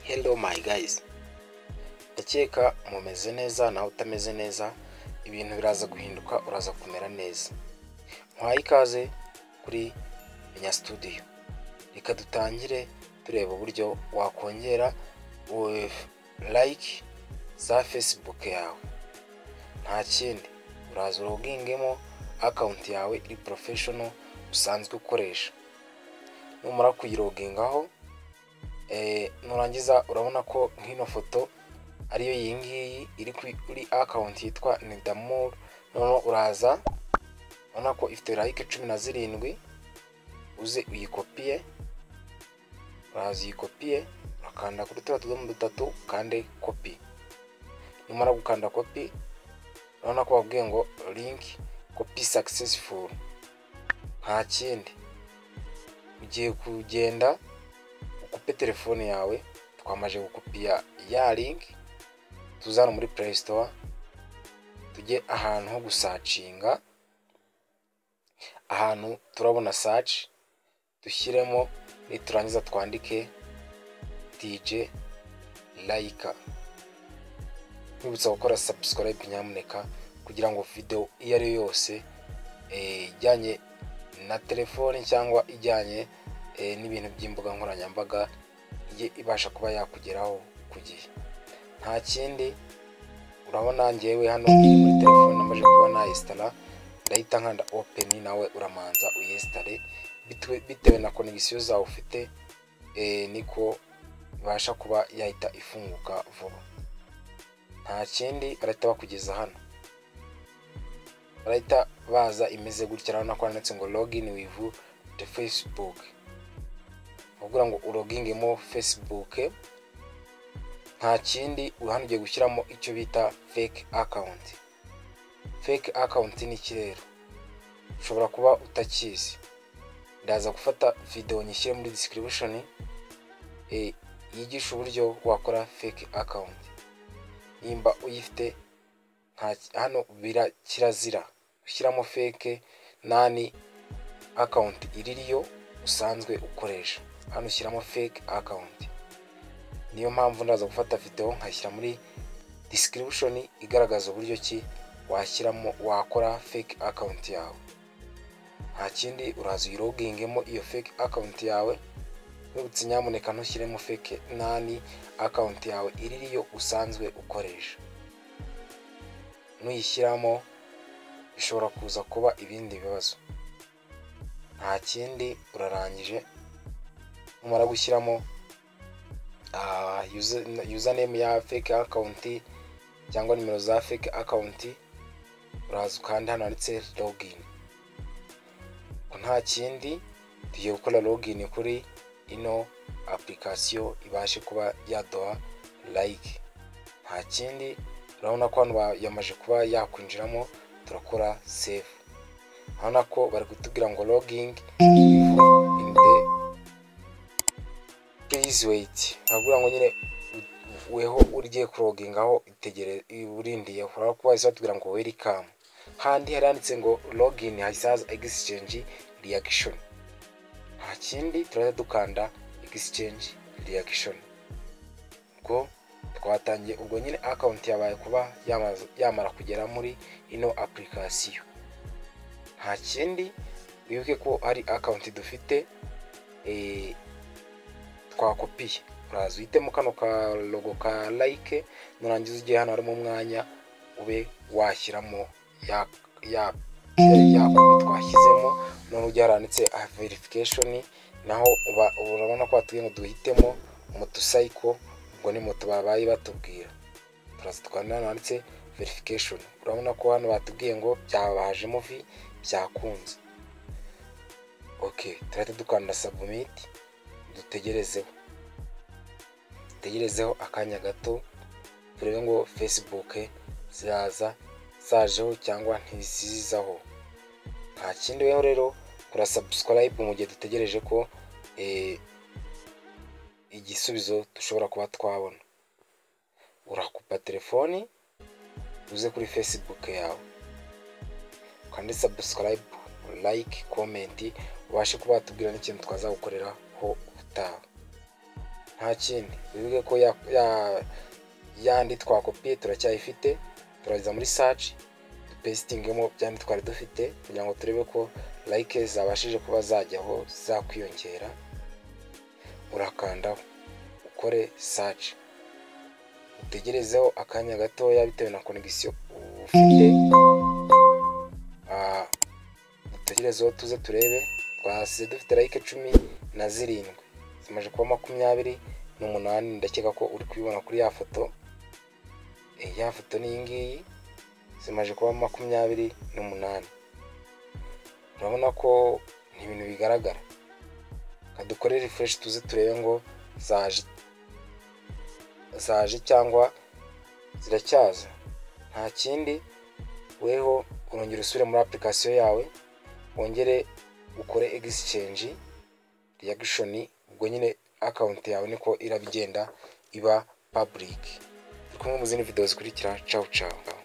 hello my guys ndakeka mumeze neza nawe utameze neza ibintu biraza guhinduka uraza kumera neza muhaye ikaze kuri menya studio reka dutangire tureba uburyo wakongera like za facebook yawe nta kindi uraza urogingemo akawunti yawe iri porofeshono usanzwe ukoresha numara kuyirogingaho nurangiza urabona ko nk'ino foto ariyo iyi ngiyi iri kuri akawunti yitwa nidamuru noneho uraza urabona ko ifite like cumi na zirindwi uze uyikopiye uraza uyikopiye ukanda kuri turiya tudomo dutatu ukande kopi numara gukanda kopi urabona ko babwiye ngo linki kopi sakisesifuru nta kindi ugiye kugenda ukupe telefone yawe twamaze gukopiya ya linki tuzana muri play store tujye ahantu ho gusacinga ahantu turabona search dushyiremo niturangiza twandike dj layika nkwibutsa gukora subscribe nyamuneka kugira ngo video iyo ari yo yose eh, ijyanye na telefone cyangwa ijyanye eh, n'ibintu by'imbuga nkoranyambaga ijye ibasha kuba yakugeraho ku gihe nta kindi urabona ngewe hano iri muri telefone namaze kuba nayisitara ndahita nkanda openi nawe uramanza uyesitare bitewe- bitewe na konegisiyo zawe ufite eh, niko ibasha kuba yahita ifunguka vuba nta kindi barahita bakugeza hano barahita baza imeze gutya urabona ko handitse ngo login with the facebook bakubwira ngo urogingemo facebook nta kindi hano ugiye gushyiramo icyo bita fake account fake account ni iki rero ushobora kuba utakizi ndaza gufata video nyishyire muri description eh, yigisha uburyo wakora fake account nimba uyifite nta hano bira kirazira ushyiramo fake nani akawunti iririyo usanzwe ukoresha hano ushyiramo fake akawunti niyo mpamvu ndaza gufata video nkashyira muri description igaragaza uburyo ki washyiramo wakora fake akawunti yawe nta kindi uraza uyirogingemo iyo fake akawunti yawe nibutse nyamuneka ntushyiremo fake nani akawunti yawe iririyo usanzwe ukoresha nuyishyiramo bishobora kuza kuba ibindi bibazo nta kindi urarangije numara gushyiramo ah, user- username ya fake account cyangwa nimero za fake account uraza ukanda hano handitse login Ngo nta kindi tugiye gukora login kuri ino application ibashe kuba yaduha like nta kindi urabona ko hano ba- yamaze kuba yakwinjiramo turakora save urabona ko bari kutubwira ngo logging in the please wait barakubwira ngo nyine u- weho ugiye kurogingaho itegere urindiyeho urabona ko bahise batubwira ngo welcome handi hari handitse ngo login hahise haza exchange reaction nta kindi turahita dukanda exchange reaction ubwo twatangiye ubwo nyine akawunti yabaye kuba yamaze- yamara kugera muri ino application nta kindi wibuke ko hari akawunti dufite eh, twakopiye uraza uhitemo kano ka logo ka like nurangiza ugiye hano harimo umwanya ube washyiramo ya ya ya kopi twashyizemo none ujya haranditse verification naho uba urabona ko batubwiye ngo duhitemo motocycle ubwo ni moto babaye batubwira turaza tukanda hano handitse verification urabona ko hano batubwiye ngo byabajemo vi byakunze ok turahita dukanda submit dutegerezeho dutegerezeho akanya gato turebe ngo facebook ziraza zajeho cyangwa ntizizaho nta kindi weho rero kora subscribe mu gihe dutegereje ko eh, igisubizo dushobora kuba twabona urakupa telefoni uze kuri facebook yawe ukande subscribe like comment ubashe kuba watubwira n'ikintu twazagukoreraho ubutaha nta kindi bivuge ko ya ya- yandi twakopiye turacyayifite turageza muri search dupesitingemo byandi twari dufite kugira ngo turebe ko like zabashije kuba zajyaho zakwiyongera urakanda ukore search utegerezeho akanya gatoya bitewe na connection ufite Ah, dutegerezeho tuze turebe twasize dufite like cumi na zirindwi zimaze kuba makumyabiri n'umunani ndakeka ko uri kubibona kuri ya foto Eh, ya foto ni iyi ngiyi zimaze kuba makumyabiri n'umunani urabona ko ni ibintu bigaragara reka dukore refresh tuze turebe ngo zaje zaje cyangwa ziracyaza nta kindi weho urongera usubire muri application yawe wongere ukore exchange reaction ubwo nyine account yawe niko irabigenda iba public turi kumwe mu zindi video zikurikira ciao ciao